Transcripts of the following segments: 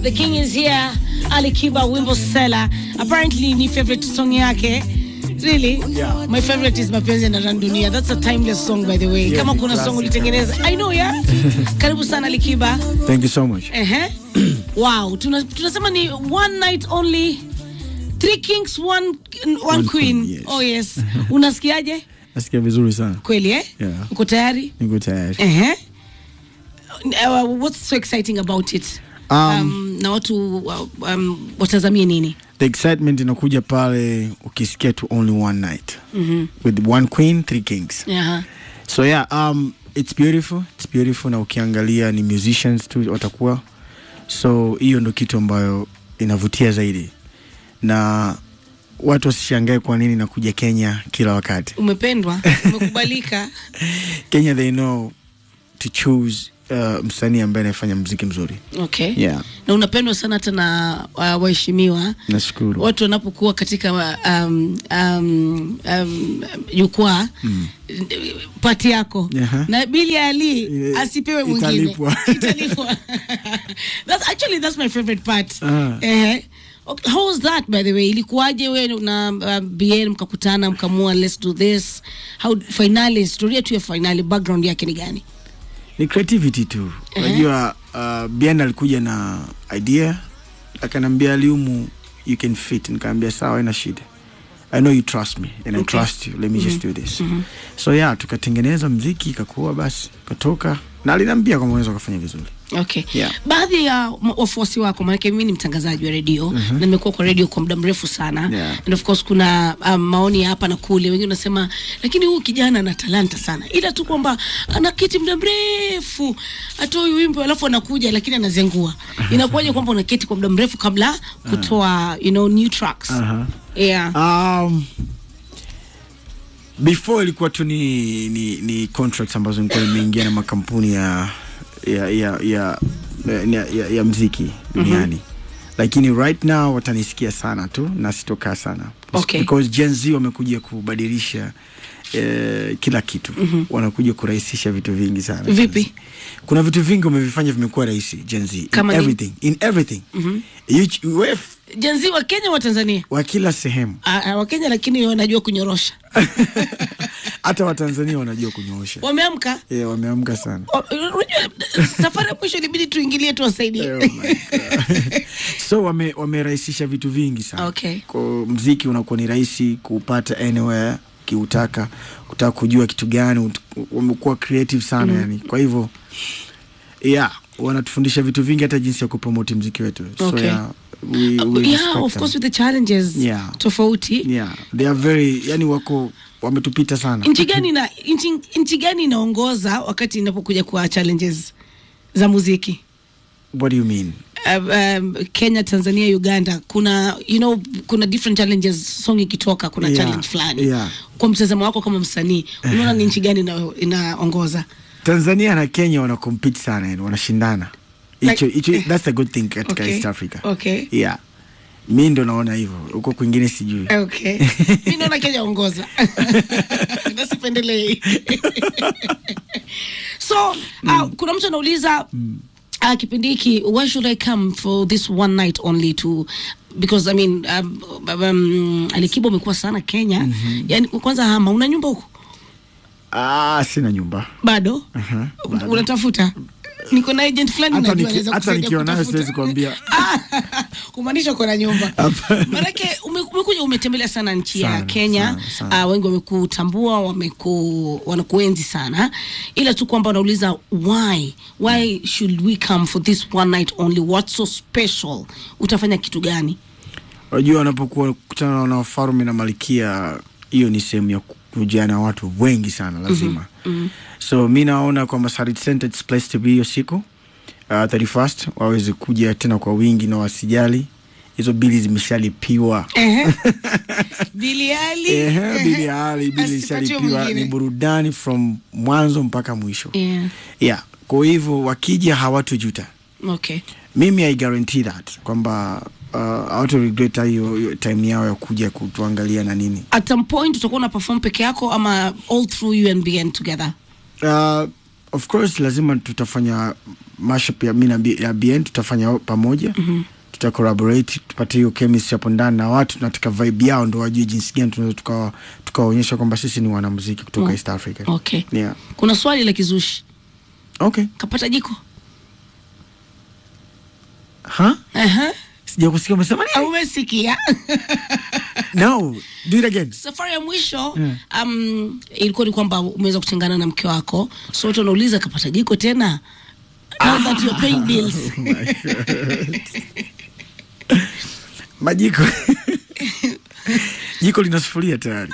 The King is here. Ali Kiba wimbo Sela. Apparently ni favorite song yake. Really? Yeah. My favorite is Mapenzi na Dunia. That's a timeless song by the way. Yeah, Kama ni kuna song classic. ulitengeneza. I know, yeah. Karibu sana Ali Kiba. Thank you so much. Ehe. Wow, tuna, tunasema ni one night only. Three kings, one, one, One queen. queen, yes. Oh yes. Unasikiaje? Nasikia vizuri sana. Kweli eh? Yeah. Uko tayari? Niko tayari. Ehe. Uh, what's so exciting about it? Um, Um, na watu uh, um, watazamie nini? The excitement inakuja pale ukisikia tu only one night. With one queen, three kings. Aha. So yeah, um, it's beautiful. It's beautiful na ukiangalia ni musicians tu watakuwa. So hiyo ndo kitu ambayo inavutia zaidi. Na watu wasishangae kwa nini nakuja Kenya kila wakati. Umependwa, umekubalika. Kenya they know to choose uh, msanii ambaye anafanya muziki mzuri. Okay. Yeah. Na unapendwa sana hata na uh, waheshimiwa Nashukuru. watu wanapokuwa katika um, um, um, jukwaa mm. pati yako Aha. na Billy Ali Ile- asipewe mwingine italipwa. Italipwa. that's actually that's my favorite part Ah. eh okay, how was that by the way ilikuwaje wewe na uh, BN mkakutana mkamua let's do this how finally historia tu ya finali background yake ni gani ni creativity tu unajua uh, bien alikuja na idea akanambia aliumu you can fit nikaambia sawa ina shida i know you trust me and i Okay. trust you let me just do this so yeah tukatengeneza mziki ikakuwa basi katoka na aliniambia kwamba unaweza ukafanya vizuri Okay. Yeah. Baadhi ya ma- wafuasi wako, maanake mimi ni mtangazaji wa redio na nimekuwa kwa redio kwa muda mrefu sana Yeah. and of course kuna um, maoni ya hapa na kule, wengine wanasema lakini huyu kijana ana talanta sana, ila tu kwamba anaketi muda mrefu atoi wimbo alafu anakuja lakini anazengua. Inakuwaje kwamba unaketi kwa muda mrefu kabla kutoa you know new tracks? Aha. Yeah. um, before ilikuwa tu ni, ni, ni contracts ambazo nilikuwa nimeingia na makampuni ya ya ya ya, ya, ya, ya mziki duniani lakini right now watanisikia sana tu na sitokaa sana Okay. because Gen Z wamekuja kubadilisha eh, kila kitu wanakuja kurahisisha vitu vingi sana Vipi? kuna vitu vingi wamevifanya vimekuwa rahisi Gen Z in Kama nini? everything in everything you, ch- we f- Jenzi wa Kenya wa Tanzania? wa kila sehemu Ah, ah, wa Kenya lakini wanajua kunyorosha. hata watanzania wanajua kunyoosha Wameamka? yeah, wameamka sana Wa- Unajua safari ya mwisho ilibidi tuingilie tuwasaidie. Oh my God. so wame- wamerahisisha vitu vingi sana Okay. Kwa mziki unakuwa ni rahisi kuupata anywhere ukiutaka kutaka kujua kitu gani ut- wamekuwa creative sana yani kwa hivyo yeah wanatufundisha vitu vingi hata jinsi ya kupromoti mziki wetu so Okay. yeah, we, we yeah, respect of them. course with the challenges Yeah. tofauti yeah they are very yani wako wametupita sana nchi gani na nchi, nchi gani inaongoza wakati inapokuja kwa challenges za muziki what do you mean um, um, Kenya, Tanzania, Uganda kuna you know kuna different challenges song ikitoka kuna Yeah, challenge fulani yeah. kwa mtazamo wako kama msanii unaona ni nchi gani ina- inaongoza tanzania na kenya wana compete sana yani wanashindana hicho Like- hicho that's the good thing katika Okay. east africa Okay. yeah mi ndo naona hivyo huko kwingine sijui Okay. Mi naona Kenya ongoza. Nasipendelei. so, uh, kuna mtu anauliza uh, kipindi hiki why should I come for this one night only to because I mean um, um, Alikiba umekuwa sana Kenya. Yaani kwanza hama una nyumba huko? ah, sina nyumba Bado? Aha, bado. Unatafuta? Niko na agent fulani hata najua niki- anaweza hata kusaidia nikiwa nayo kutafuta. siwezi kuambia kumaanisha uko na nyumba Hapana. manake ume- umekuja umetembelea sana nchi ya Sana, kenya sana, sana. Uh, wengi wamekutambua wameku, wanakuenzi sana ila tu kwamba wanauliza why why should we come for this one night only what's so special utafanya kitu gani unajua wanapokuwa kutana na wafalme na malikia hiyo ni sehemu ya kujana na watu wengi sana lazima so mi naona kwamba Sarit Center it's place to be hiyo siku uh, 31st waweze kuja tena kwa wingi na wasijali hizo bili zimeshalipiwa Ehe. biliali Ehe, bili hali bili Asipatiwe ishalipiwa mwingine. ni burudani from mwanzo mpaka mwisho yeah. yeah kwa hivyo wakija hawatojuta okay mimi i guarantee that kwamba uh, hawatu regret hiyo hiyo time yao ya kuja kutuangalia na nini at some point utakuwa una perform peke yako ama all through you and BN together uh, of course lazima tutafanya mashup ya mi na B- ya bn tutafanya pamoja mm-hmm. tuta collaborate tupate hiyo chemistry hapo ndani na watu tunataka vibe yao ndo wajue jinsi gani tunaweza tukawa- tukawaonyesha kwamba sisi ni wanamuziki kutoka Oh. east africa okay yeah. kuna swali la kizushi okay kapata jiko huh? Aha. sija kusikia umesema nini umesikia no do it again safari ya mwisho Mm. um, ilikuwa ni kwamba umeweza kutengana na mke wako so watu wanauliza kapata jiko tena Now that you're paying bills. majiko jiko lina sufuria tayari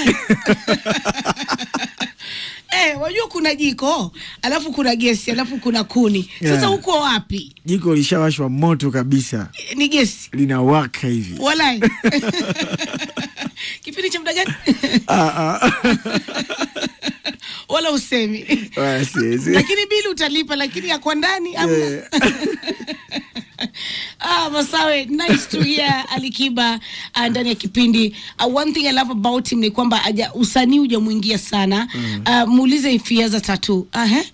Eh, wajua kuna jiko alafu kuna gesi alafu kuna kuni sasa Yeah. uko wapi jiko lishawashwa moto kabisa ni gesi linawaka hivi walai kipindi cha muda gani Ah, ah. wala usemi Ah, siwezi. lakini bili utalipa lakini ya kwa ndani amna. Eh, Ah, Masawe, nice to hear Alikiba uh, ndani ya kipindi. Uh, one thing I love about him ni kwamba aja usanii hujamwingia sana. Uh, muulize if he has a tattoo. Uh, he?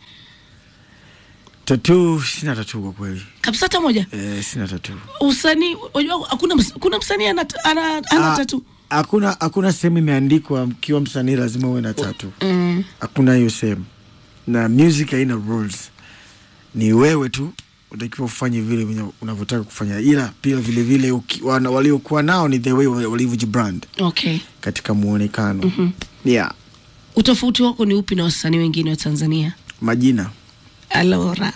tattoo sina tattoo kwa kweli Kabisa hata moja. eh, sina tattoo Usanii unajua hakuna ms- kuna msanii ana ana, ana Ah, tattoo. hakuna hakuna sehemu imeandikwa mkiwa msanii lazima uwe na tatu Mm. hakuna hiyo sehemu na music haina rules ni wewe tu utakiwa ufanye vile venye unavyotaka kufanya ila pia vile vile uki- wana- waliokuwa nao ni the way wa- walivyojibrand Okay. katika muonekano mm-hmm. yeah Utofauti wako ni upi na wasanii wengine wa Tanzania? majina Alora.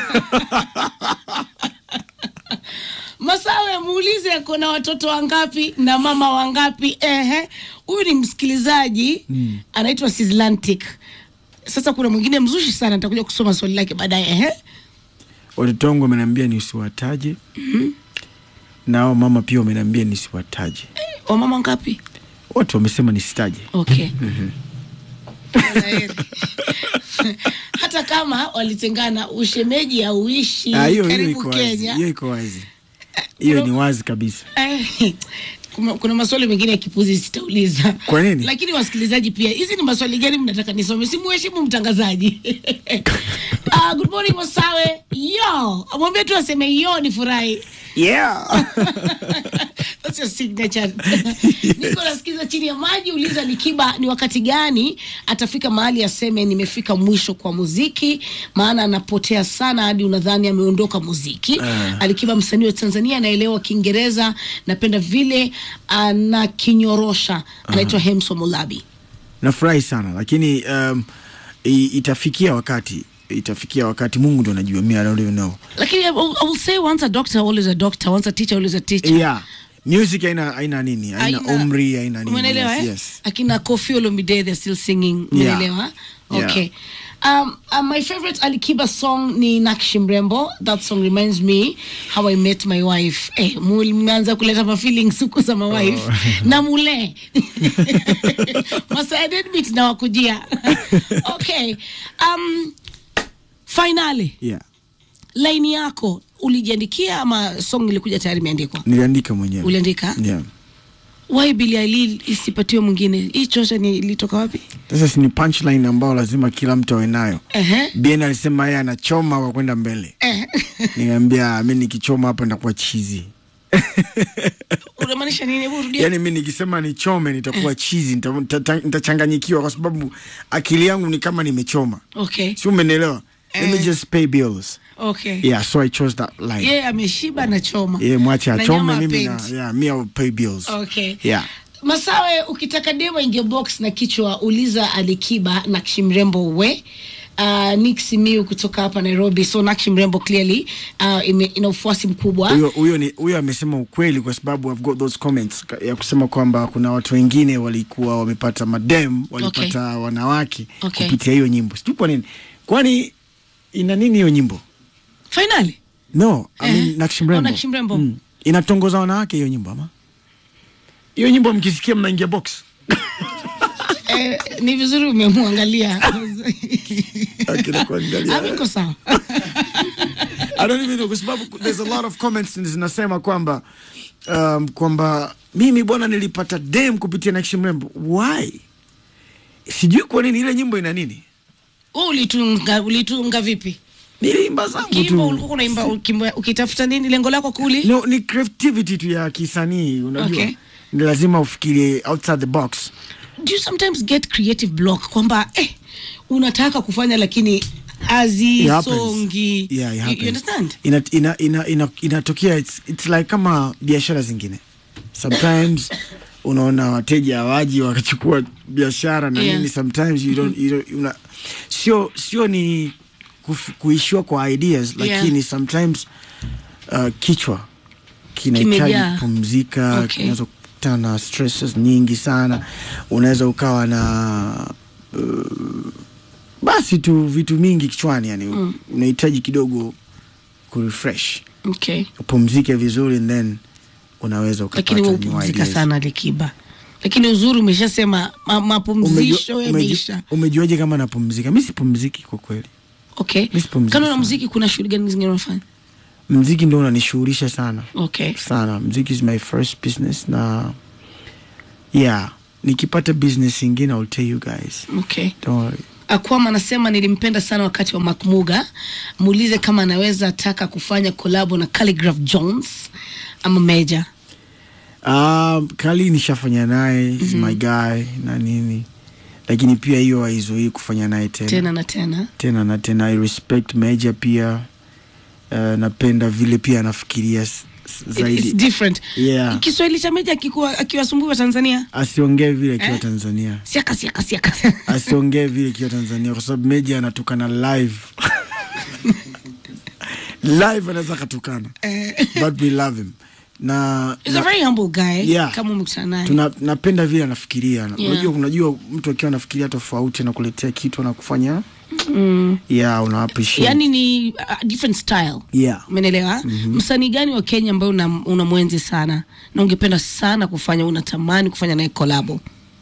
Masawe, muulize kuna watoto wangapi na mama wangapi? Ehe, huyu ni msikilizaji mm. anaitwa Sislantic. Sasa kuna mwingine mzushi sana, nitakuja kusoma swali lake baadaye. Ehe, watoto wangu wameniambia nisiwataje mm-hmm. nao mama pia wameniambia nisiwataje wamama wangapi? wote wamesema nisitaje Okay. Kwaheri. hata kama walitengana, ushemeji hauishi Ah, hiyo hiyo karibu iko wazi Kenya. hiyo iko wazi hiyo ni wazi kabisa Eh, kuna, kuna maswali mengine ya kipuzi sitauliza. Kwa nini? Lakini wasikilizaji pia, hizi ni maswali gani mnataka nisome? Simuheshimu mtangazaji. uh, good morning Masawe. Yo, mwambie tu aseme yo ni furahi. yeah That's your signature. Niko nasikiza chini ya maji, uliza Likiba ni wakati gani atafika mahali aseme nimefika mwisho kwa muziki, maana anapotea sana hadi unadhani ameondoka muziki. Ah. Alikiba msanii wa Tanzania anaelewa Kiingereza, napenda vile anakinyorosha. Anaitwa Hemso Molabi. nafurahi sana lakini um, i- itafikia wakati itafikia wakati mungu ndo anajua mi I don't even know Lakini I will, I will say once a doctor always a doctor, once a teacher always a teacher. yeah music haina haina nini haina Haina- umri haina nini Umeelewa yes, eh? yes. Akina Kofi Olomide they're still singing. Yeah. Umeelewa? Yeah. Okay. Um, uh, my favorite Alikiba song ni Nakshi Mrembo. That song reminds me how I met my wife. Eh, mmeanza kuleta ma feelings huko za my wife. Na mule. Masa admit na wakujia. okay. Um, finally, yeah line yako ulijiandikia ama song ilikuja tayari imeandikwa? niliandika mwenyewe Uliandika? yeah Why Billie Eilish isipatiwe mwingine? Hii chocha ni ilitoka wapi? sasa si ni punchline ambao lazima kila mtu awe nayo Ehe. bien alisema yeye anachoma kwa kwenda mbele Eh. niambia mi nikichoma hapa nitakuwa chizi Unamaanisha nini? Hebu rudia. yaani mi nikisema nichome nitakuwa chizi nita- nita- nitachanganyikiwa kwa sababu akili yangu ni kama nimechoma Okay. si umenielewa let me Eh. just pay bills Okay. yeah so i chose that line Yeye ameshiba na choma. yeah, mwache Na achome nyama mimi na hapendi. yeah, me I will pay bills Okay. yeah Masawe, ukitaka demo ingie box na kichwa uliza Alikiba Nakshi Mrembo we Uh, Nick Simiu kutoka hapa Nairobi. So Nakshi Mrembo clearly uh, ime, ina ufuasi mkubwa. huyo huyo ni huyo amesema ukweli kwa sababu I've got those comments ka- ya kusema kwamba kuna watu wengine walikuwa wamepata madem walipata wanawake Okay. kupitia hiyo nyimbo sijui kwa nini kwani ina nini hiyo nyimbo Finally. no I mean, Eh. Nakshi Mrembo. Oh, Nakshi Mrembo. Mm. inatongoza wanawake hiyo nyimbo ama hiyo nyimbo mkisikia mnaingia box eh, ni vizuri umemwangalia. Akina kuangalia. Amiko sawa. I don't even know kwa sababu there's a lot of comments zinasema kwamba um, kwamba mimi bwana nilipata dem kupitia Nakshi Mrembo. Why? Sijui kwa nini ile nyimbo ina nini. Wewe ulitunga ulitunga vipi? Nilimba zangu Kimbo tu. ulikuwa unaimba ukimba- ukitafuta nini lengo lako kuli? No, ni creativity tu ya kisanii unajua. Okay. Ni lazima ufikirie outside the box. Do you sometimes get creative block kwamba eh unataka kufanya lakini It happens. azisongi. Yeah, it You- happens. you understand? Ina, ina, ina, ina, inatokea it's, it's like kama biashara zingine sometimes unaona wateja hawaji wakachukua biashara na Yeah. nini sometimes you don't, you don't, una, sio sio ni kuf, kuishiwa kwa ideas Yeah. lakini sometimes uh, kichwa kinahitaji Kimejaa. kupumzika Okay. kinaweza kukutana na stresses nyingi sana unaweza ukawa na uh, basi tu vitu mingi kichwani yani mm. unahitaji kidogo kurefresh Okay. upumzike vizuri and then unaweza ukapata Lakini wewe new upumzika ideas. sana Likiba. Lakini uzuri umeshasema ma, mapumzisho Umejua- yameisha. umeju- umejuaje kama napumzika mi sipumziki kwa kweli Okay. Mi sipumziki Kando na sana. muziki kuna shughuli gani zingine unafanya? mziki ndo unanishughulisha sana Okay. sana mziki is my first business na yeah nikipata business ingine I'll tell you guys Okay. don't worry Akwama anasema nilimpenda sana wakati wa Makmuga. Muulize kama anaweza taka kufanya kolabo na Calligraph Jones ama Meja. Um, Kali nishafanya naye is my guy na nini, lakini pia hiyo haizuii kufanya naye tena Tena na tena. tena na tena. I respect Meja pia uh, napenda vile pia anafikiria s- s- It- It's zaidi, different. Yeah. Kiswahili cha Meja akikuwa akiwasumbua Tanzania. asiongee vile akiwa Eh? Tanzania, Siaka siaka siaka. asiongee vile akiwa Tanzania kwa sababu Meja anatukana live live anaweza akatukana, but we love him na, He's na a very humble guy. Yeah. Kama umekutana naye. tuna, napenda vile anafikiria Yeah. unajua unajua mtu akiwa anafikiria tofauti na kuletea kitu anakufanya Mm. yeah una appreciate Yaani ni a different style. yeah Umeelewa? Msanii gani wa Kenya ambaye una, una mwenzi sana na ungependa sana kufanya, unatamani kufanya naye kolabo?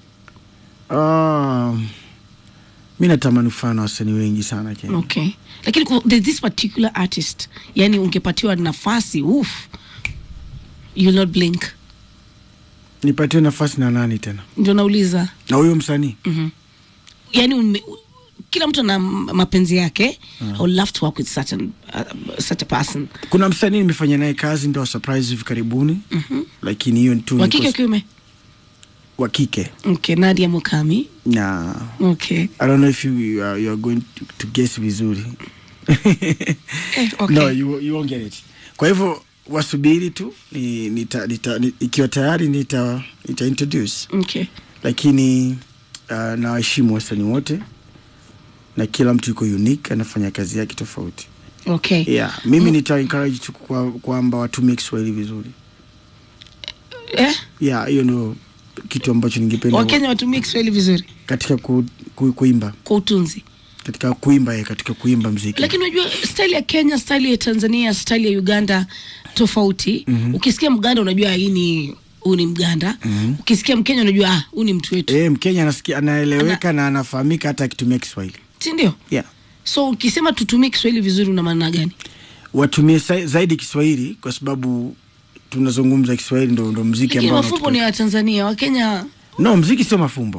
um, mi natamani kufanya na wasanii wengi sana Kenya Okay. Lakini ku- there's this particular artist, yani ungepatiwa nafasi, uff, you'll not blink. nipatie nafasi na nani tena Ndio nauliza. na huyo msanii Mhm. Yani ume, kila mtu ana m- mapenzi yake. I would love to work with such, an, uh, such a person. kuna msanii nimefanya naye kazi ndo surprise hivi karibuni lakini hiyo tu Wa ni kike kwa- wa kiume? wa kike Okay, Nadia Mukami. na Okay. I don't know if you, you, are, you are going to, to guess vizuri Eh, okay. no you, you won't get it kwa hivyo wasubiri tu ni, nita, nita, ni, ikiwa tayari nita, nita introduce Okay. lakini uh, nawaheshimu wasanii wote na kila mtu yuko unique anafanya kazi yake tofauti Okay. yeah mimi nita encourage tu kwa- kwamba watumie kiswahili vizuri Eh? yeah hiyo ndio kitu ambacho ningependa Wakenya watumie Kiswahili vizuri katika ku, ku, kuimba kwa utunzi. katika kuimba eh, katika kuimba mziki lakini unajua style ya kenya style ya tanzania style ya uganda tofauti mm-hmm. ukisikia mganda unajua hii ni huu ni mganda mm-hmm. ukisikia mkenya unajua ah, huu ni mtu wetu eh, mkenya anasikia anaeleweka na anafahamika hata akitumia kiswahili si ndio yeah so ukisema tutumie kiswahili vizuri una maana gani watumie sa- zaidi kiswahili kwa sababu tunazungumza kiswahili ndo, ndo mziki lakini ambao mafumbo ni unatupa- ya tanzania wakenya no mziki sio mafumbo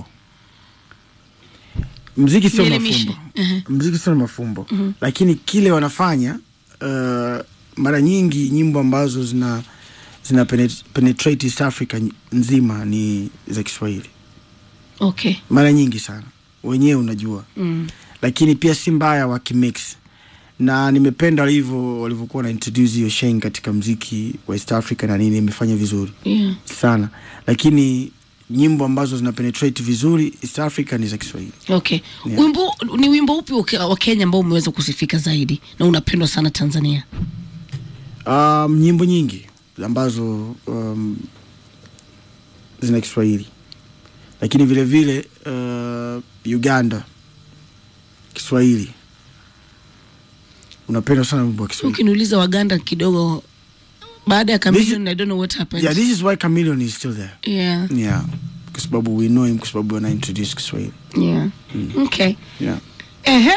mziki sio Nielimishe. mafumbo Ehe. mziki sio mafumbo lakini kile wanafanya uh, mara nyingi nyimbo ambazo zina zina penet- penetrate East Africa ny- nzima ni za Kiswahili okay mara nyingi sana wenyewe unajua mm. lakini pia si mbaya wakimix na nimependa walivyo walivyokuwa na introduce hiyo Sheng katika mziki wa East Africa na nini imefanya vizuri yeah. sana lakini nyimbo ambazo zina penetrate vizuri East Africa ni za Kiswahili okay Yeah. wimbo ni wimbo upi wa Ke- wa kenya ambao umeweza kusifika zaidi na unapendwa sana tanzania um, nyimbo nyingi ambazo um, zina Kiswahili lakini vile vile uh, Uganda Kiswahili unapenda sana wimbo wa Kiswahili ukiniuliza waganda kidogo baada ya This Chameleone, I don't know what happened yeah, this is why Chameleone is still there yeah, yeah kwa sababu we know him kwa sababu wana introduce Kiswahili yeah. okay yeah Ehe.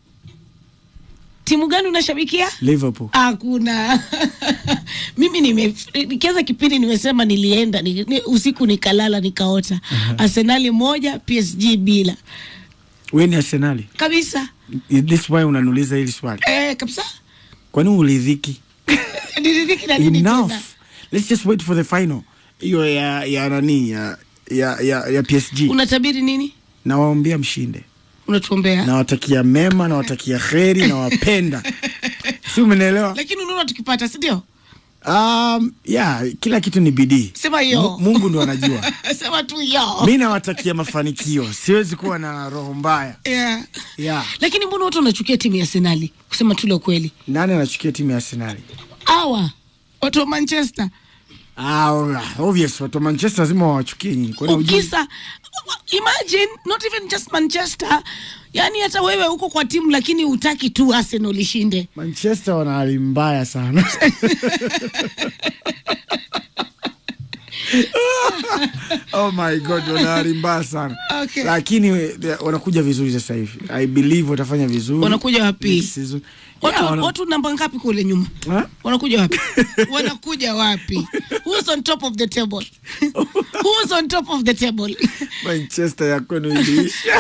Timu gani unashabikia? Liverpool Hakuna. Mimi nime nikianza kipindi nimesema nilienda ni, ni, usiku nikalala nikaota. Arsenali moja PSG bila. wewe ni Arsenali Kabisa. Is this why unaniuliza hili swali eh, kabisa kwani ulidhiki niridhiki na nini enough tena let's just wait for the final hiyo ya ya nani ya ya ya, ya PSG unatabiri nini nawaombea mshinde unatuombea nawatakia mema nawatakia kheri nawapenda si umenielewa lakini unaona tukipata si ndio um, yeah, kila kitu ni bidii sema hiyo Mu- mungu ndo anajua sema tu yo mi nawatakia mafanikio siwezi kuwa na roho mbaya yeah. yeah. lakini mbona watu wanachukia timu ya senali kusema tu la ukweli nani anachukia timu ya arsenali awa watu wa manchester ah, obvious watu wa manchester lazima wawachukie nyinyi kwani hujui? ukisa imagine not even just manchester yani hata wewe uko kwa timu lakini utaki tu arsenal ishinde manchester wana hali mbaya sana oh my god wana hali mbaya sana Okay. lakini they- wanakuja vizuri sasa hivi i believe watafanya vizuri Wanakuja wapi? Next season. watu, Yeah, wana- watu namba ngapi kule nyuma Ha? wanakuja wapi wanakuja wapi who's on top of the table who's on top of the table manchester ya kwenu iliisha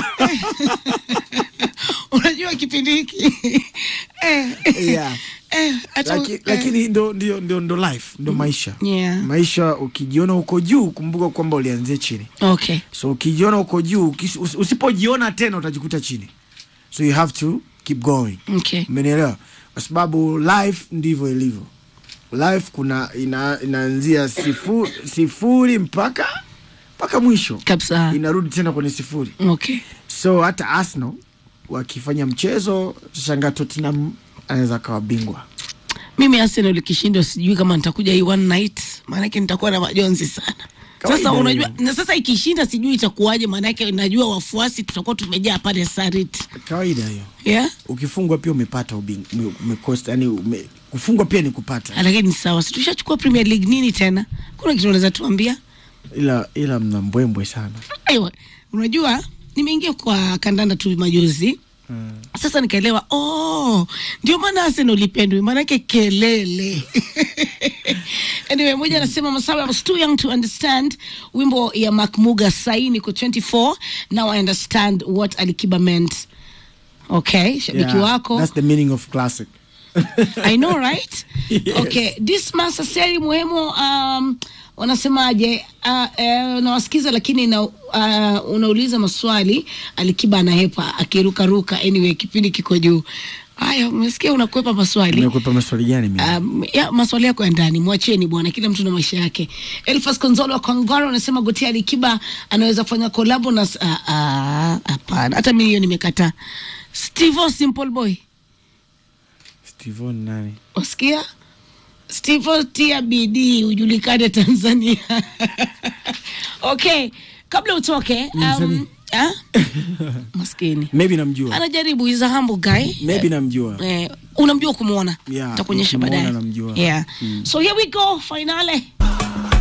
unajua kipindi hiki eh, Yeah. eh, hata- Laki, eh, lakini ndo, ndio, ndio, ndo life ndo maisha Yeah. maisha ukijiona uko juu kumbuka kwamba ulianzia chini okay so ukijiona uko juu ukis- us- usipojiona tena utajikuta chini so you have to keep going okay umenielewa kwa sababu life ndivyo ilivyo life kuna ina, inaanzia sifu, sifuri mpaka mpaka mwisho kabisa inarudi tena kwenye sifuri okay so hata arsenal wakifanya mchezo shanga tottenham anaweza akawa bingwa mimi arsenal ikishindwa sijui kama nitakuja hii one night maanake nitakuwa na majonzi sana Kawaida sasa unajua hiyo. na sasa ikishinda sijui itakuwaje maanake najua wafuasi tutakuwa tumejaa pale sarit kawaida hiyo yeah ukifungwa pia umepata ubing, ume, umekosa yani ume, kufungwa pia ni kupata lakini sawa si tushachukua premier league nini tena kuna kitu unaweza tuambia ila ila mna mbwembwe sana Aiwa, unajua nimeingia kwa kandanda tu majuzi mm. sasa nikaelewa oh, ndio maana Arsenal ipendwi, maanake kelele anyway, moja anasema Masawe, I was too young to understand wimbo ya Makmuga sai niko 24 now I understand what Alikiba meant. Okay, shabiki Yeah, wako that's the meaning of classic I know right? Yes. Okay, Dismas Aseri muhimu um, wanasemaje? Uh, uh, unawasikiza lakini na, uh, unauliza maswali Alikiba anahepa akirukaruka. Anyway, kipindi kiko juu. Haya, umesikia unakwepa maswali. umekwepa maswali gani mimi Um, ya, maswali yako ya ndani mwacheni bwana, kila mtu na maisha yake. Elfas Konzolo wa Kongoro anasema Gotia Alikiba anaweza kufanya kolabo na s- ah, ah, hapana, hata mimi hiyo nimekataa. Steve Simple Boy Steven nani Wasikia? Steve tia bidii ujulikane Tanzania. okay, kabla utoke msanii? um, ah? maskini maybe namjua anajaribu is a humble guy maybe namjua eh, unamjua kumwona Yeah, takuonyesha nikimuona baadaye namjua. yeah. so here we go finale